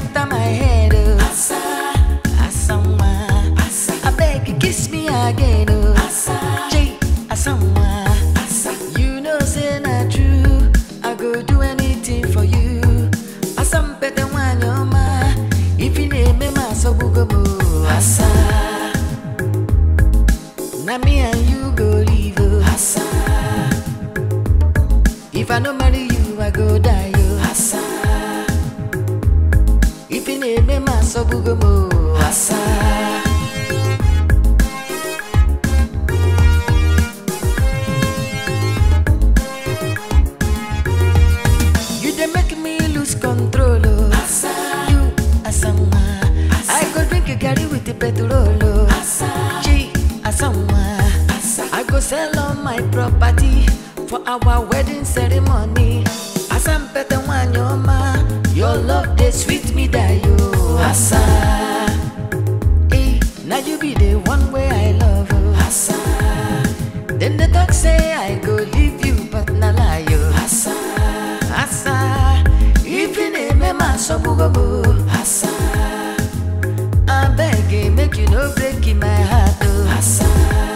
enter my head. Oh. Asa, asanwa, asa. I beg you kiss me again. Oh. Asa, J, asanwa, asa. You know say not true. I go do anything for you. Asam pete wanyoma. If you name me maso bugobo. Asa. Na me and you go live. Oh. Asa. If I no marry you, I go die. Oh. Asa. If you name me maso bugobo. Asa. You dey make me lose control. Oh. Asa. You asanwa. I go drink a garri with the petrol. Oh. Asa. G asanwa. Asa. I go sell all my property for our wedding ceremony. Asampete wanyoma. Your love dey sweet me die. Oh. Asa. Eh, now you be the one way I love. Oh. Asa. Then they talk say I go leave you, but na lie. Oh. Asa. Asa. If you name me my sobugobo. Asa. I beg you, make you no break in my heart. Oh. Asa.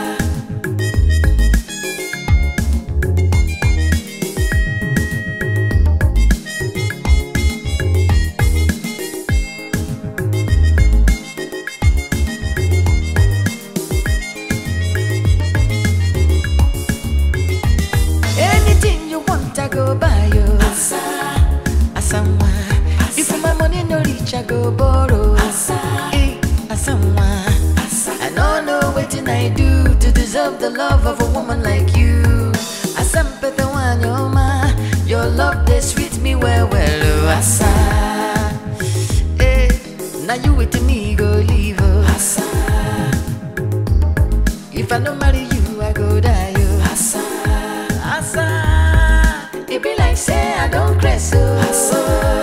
Anything you want, I go buy you. Asa, asanwa. If my money no reach, I go borrow. Asa, eh, asanwa. I don't know what I do to deserve the love of a woman like you. Asampete wanyoma, your love they sweet me well well. Oh, asa, eh, now you with me go leave. Oh, asa. If I don't marry you, I go die. Oh. Asa, asa. It be like say I don't crazy. Oh. Asa,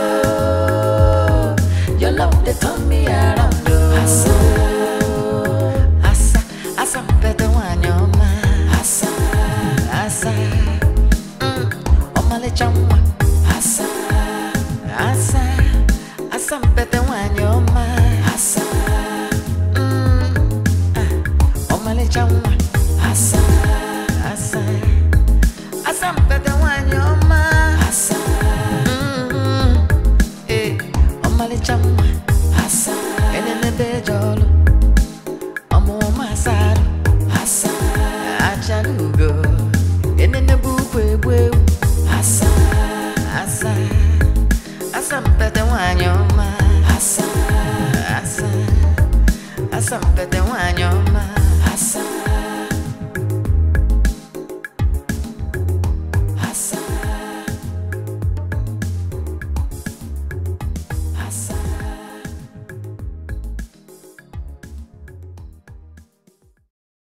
your love they turn me around. Oh. Asa, asa, asa. Better one your man. Asa, asa. Mm. Omale chamwa. Asa, asa, asa. Better one your man. Asa. Mm. Omale chamwa Asa Asa Asa mpete wanyoma Asa mm Eh Omale chamwa Asa Enene bejolo Omo masaru Asa Achalugo Enene bukwe bwe Asa Asa Asa mpete wanyoma Asa Asa Asa mpete wanyoma